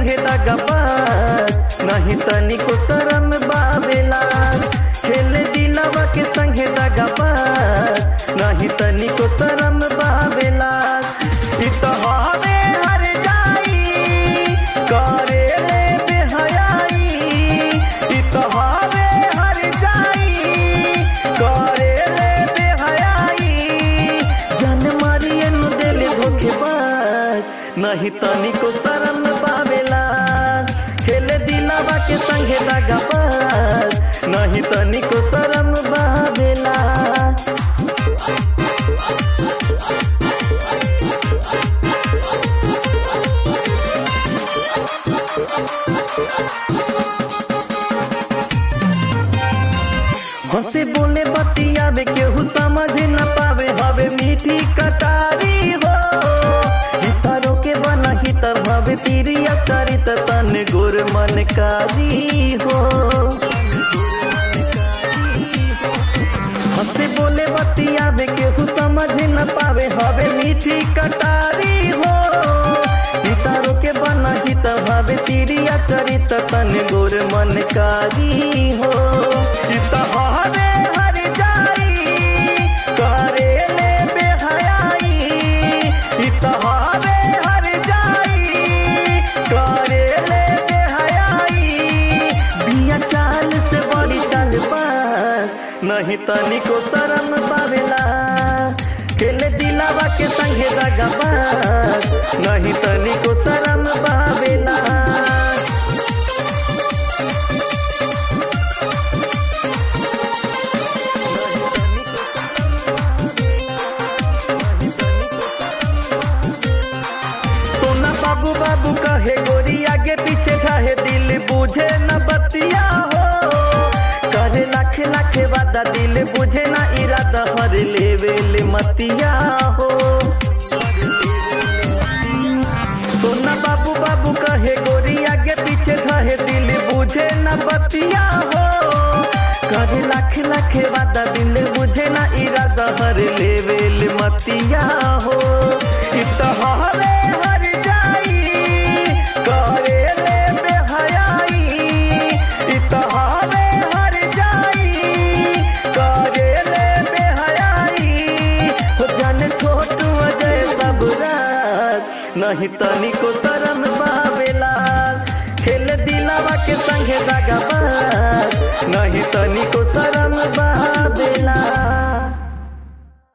संगे दगबाज नहीं तनिको शरम बाबेला खेल दिलवा के संगे दगबाज नहीं तनिको शरम बाबेला इ तो हवे हर जाई करे रे बेहयाई इ तो हवे हर जाई करे रे बेहयाई जन मारिए नु देले धोखेबाज नहीं तनिको शरम पावेला खेले दिलावा के संगे दगाबाज नहीं तनिको शरम पावेला हंसे बोले बतियावे केहू समझ न पावे हवे मीठी कटारी हो हितरो के बना हितर भवे तीरिया चरित तन गुर मन कारी हो हंसे बोले बतियावे केहू समझ न पावे हवे मीठी कटारी हो हितरो के बना हित भवे तीरिया चरित तन गुर मन कारी हो हित हरे हर जाई करे ले बेहयाई हित हरे हर जाई करे ले बेहयाई बिया चाल से बड़ी चाल पास नहीं तनिको शरम पावेला खेले दिलावा के संगे दगाबाज नहीं तनिको शरम पावेला सोना बाबू बाबू कहे गोरी आगे पीछे ढाहे दिल बुझे न बतिया हो करे लाखे लाखे वादा दिल बुझे ना इरादा हर लेवेल मतिया हो सोना बाबू बाबू कहे गोरी आगे पीछे ढाहे दिल बुझे न बतिया हो करे लाखे लाखे वादा दिल बुझे ना इरादा हर लेवेल मतिया हो इत हरे हर जाई करे ले बेहयाई इत हरे हर जाई करे ले बेहयाई हो जाने छोटू अजय सबराज नहीं तनिको शरम बाबेला खेल दिलावा के संगे दगाबाज नहीं तनिको